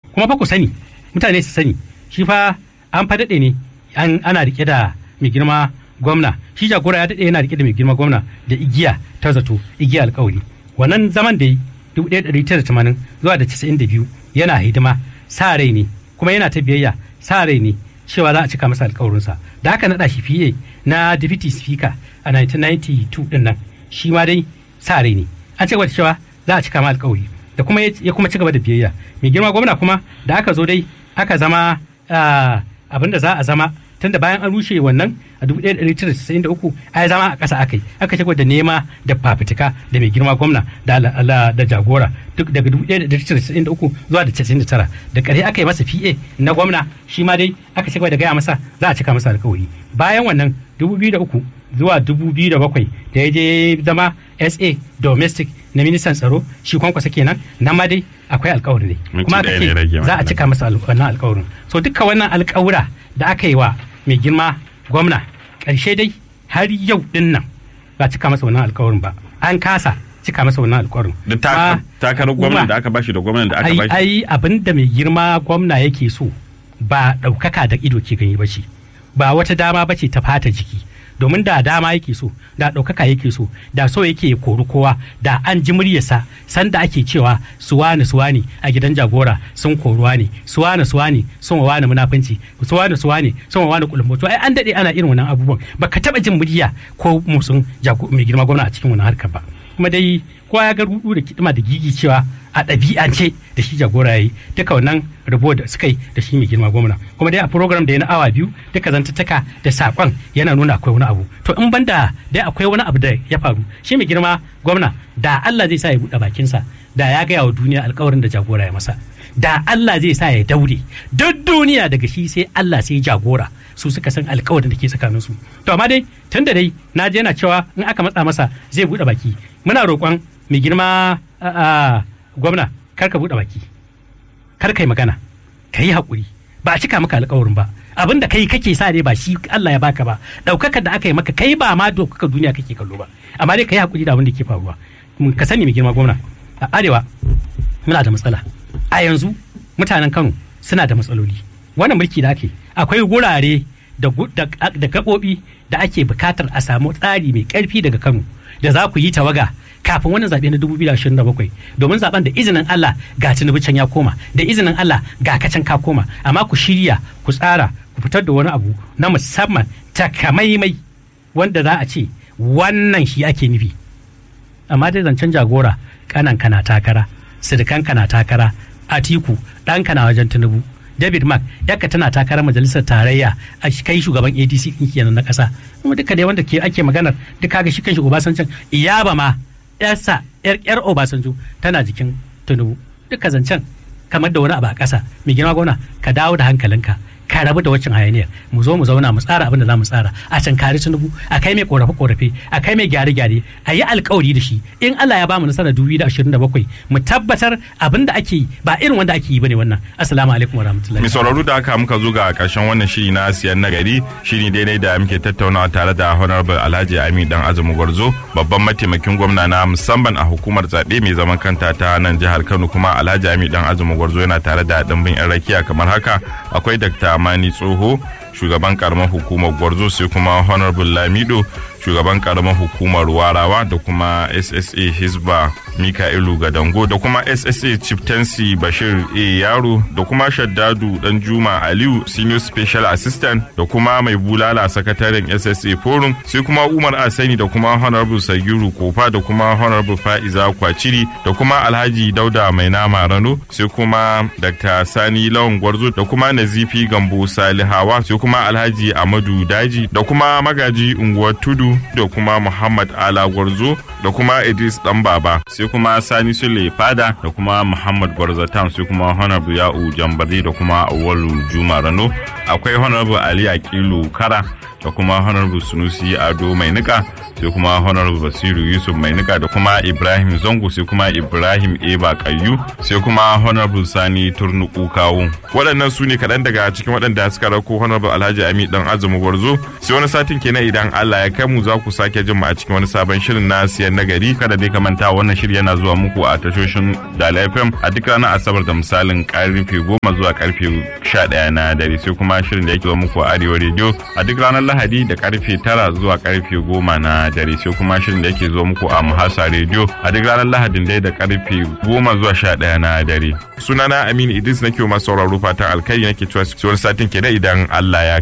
kuma fa ku sani mutane su sani shi fa an fa daɗe ne an ana rike da mai girma gwamna shi jagora ya daɗe yana rike da mai girma gwamna da igiya ta zato igiya alkawari wannan zaman da yi 1980 zuwa da 92 yana hidima sa rai ne kuma yana ta biyayya sa rai ne cewa za a cika masa alkawarinsa da haka naɗa shi fiye na deputy speaker a 1992 din nan shi ma dai sa rai ne an ci gaba da cewa za a cika ma alkawari da kuma ya kuma ci gaba da biyayya mai girma gwamna kuma da aka zo dai aka zama abin da za a zama tunda bayan an rushe wannan a 1993 ai zama a ƙasa aka yi aka ci da nema da fafutuka da mai girma gwamna da da jagora duk daga 1993 zuwa da 99 da ƙarshe aka yi masa PA na gwamna shi ma dai aka ci da gaya masa za a cika masa alkawari bayan wannan 2003 zuwa 2007 da ya je zama SA domestic na ministan tsaro shi kwankwasa kenan nan ma dai akwai alkawari ne kuma aka ce za a cika masa wannan alkawarin so duka wannan alkawura da aka yi wa mai girma gwamna ƙarshe dai har yau din nan ba cika masa wannan alkawarin ba an kasa cika masa wannan alkawarin da takarar gwamnan da aka bashi da gwamnan da aka bashi ai abin da mai girma gwamna yake so ba ɗaukaka da ido ke gani ba ce ba wata dama ba ce ta fata jiki domin da dama yake so da ɗaukaka yake so da so yake kori kowa da an ji muryarsa sanda ake cewa suwani suwani a gidan jagora sun koruwa ne suwani suwani sun wa wani munafunci suwani suwani sun wa wani kulumboto ai an daɗe ana irin wannan abubuwan baka taɓa jin murya ko musun mai girma gwamna a cikin wannan harkar ba kuma dai kowa ya ga rudu da kidima da gigi cewa a ɗabi'ance da shi jagora ya yi duka wannan rabo da suka yi da shi mai girma gwamna kuma dai a program da ya na awa biyu duka zantattaka da saƙon yana nuna akwai wani abu to in banda dai akwai wani abu da ya faru shi mai girma gwamna da Allah zai sa ya buɗe bakinsa da ya gaya wa duniya alkawarin da jagora ya masa da Allah zai sa ya daure duk duniya daga shi sai Allah sai jagora su suka san alkawarin da ke tsakanin su to amma dai tun da dai na je yana cewa in aka matsa masa zai buɗe baki muna roƙon mai girma gwamna kar ka buɗe baki kar ka yi magana ka yi haƙuri ba a cika maka alkawarin ba abin da kai kake sa ne ba shi Allah ya baka ba ɗaukakar da aka yi maka kai ba ma ɗaukakar duniya kake kallo ba amma dai ka yi haƙuri da abin da ke faruwa ka sani mai girma gwamna a arewa muna da matsala a yanzu mutanen Kano suna da matsaloli wannan mulki da ake akwai wurare da gaɓoɓi da ake bukatar a samu tsari mai ƙarfi daga Kano da za ku yi tawaga kafin wannan zaɓe na 2027 domin zaben da izinin Allah ga Tinubu can ya koma da izinin Allah ga kacan ka koma amma ku shirya ku tsara ku fitar da wani abu na musamman takamaimai wanda za a ce wannan shi ake nufi amma dai zancen jagora kanan kana takara sirikan kana takara atiku ɗan kana wajen tinubu david mark yaka tana takarar majalisar tarayya a kai shugaban adc ɗin kenan na ƙasa kuma duka dai wanda ke ake maganar duk kaga shi kanshi obasanjan iyaba ma yarsa yar yar obasanjo tana jikin tinubu duka zancen kamar da wani abu a ƙasa mai girma gwamna ka dawo da hankalinka ka rabu da waccan hayaniyar mu zo mu zauna mu tsara abin da za mu tsara a can kare tunubu a kai mai korafe korafe a kai mai gyare gyare a yi alkawari da shi in Allah ya bamu nasarar 2027 mu tabbatar abin da ake yi ba irin wanda ake yi bane wannan assalamu alaikum wa rahmatullahi mai sauraro da haka muka zo ga karshen wannan shiri na siyan nagari shiri daidai da muke tattaunawa tare da honorable alhaji ami dan azumi gwarzo babban mataimakin gwamna na musamman a hukumar zaɓe mai zaman kanta ta nan jihar kano kuma alhaji ami dan azumi gwarzo yana tare da ɗimbin yan rakiya kamar haka akwai dr Mani Tsoho shugaban karamar hukumar Gwarzo sai kuma Honorable Lamido shugaban karamar hukumar Warawa da kuma SSA Hisba Mika'ilu Gadango da kuma SSA Chieftaincy Bashir A Yaro da kuma Shaddadu Danjuma Aliyu Senior Special Assistant da kuma mai bulala sakataren SSA Forum sai kuma Umar Asani da kuma Honorable Sagiru Kofa da kuma Honorable Fa'iza Kwaciri da kuma Alhaji Dauda Mai Nama Rano sai kuma Dr. Sani Lawan Gwarzo da kuma Nazifi Gambo Salihawa sai kuma Alhaji Amadu Daji da kuma Magaji Unguwar Tudu da kuma Muhammad Ala Gwarzo da kuma Idris Dan Baba sai kuma Sani Sule Fada da kuma Muhammad Gwarzo Tam sai kuma Honorable Ya'u Jambari da kuma Awalu Juma Rano akwai Honorable Ali Aqilu Kara da kuma honorable sunusi ado mai nika sai kuma honorable basiru yusuf mai nika da kuma ibrahim zango sai kuma ibrahim eba kayyu sai kuma honorable sani turnuku kawo waɗannan su ne kaɗan daga cikin waɗanda suka rako honorable alhaji ami dan azumi gwarzo sai wani satin kenan idan allah ya kai mu za ku sake jin mu a cikin wani sabon shirin na siyan nagari kada dai ka manta wannan shiri yana zuwa muku a tashoshin dala fm a duk ranar asabar da misalin karfe goma zuwa karfe sha ɗaya na dare sai kuma shirin da yake zuwa muku a arewa rediyo a duk ranar lahadi da karfe tara zuwa karfe goma na dare sai kuma shirin da yake zuwa muku a muhasa rediyo a duk ranar lahadin dai da karfe goma zuwa sha ɗaya na dare sunana aminu idris nake masu sauraro fatan alkai nake cewa wani satin kenan idan allah ya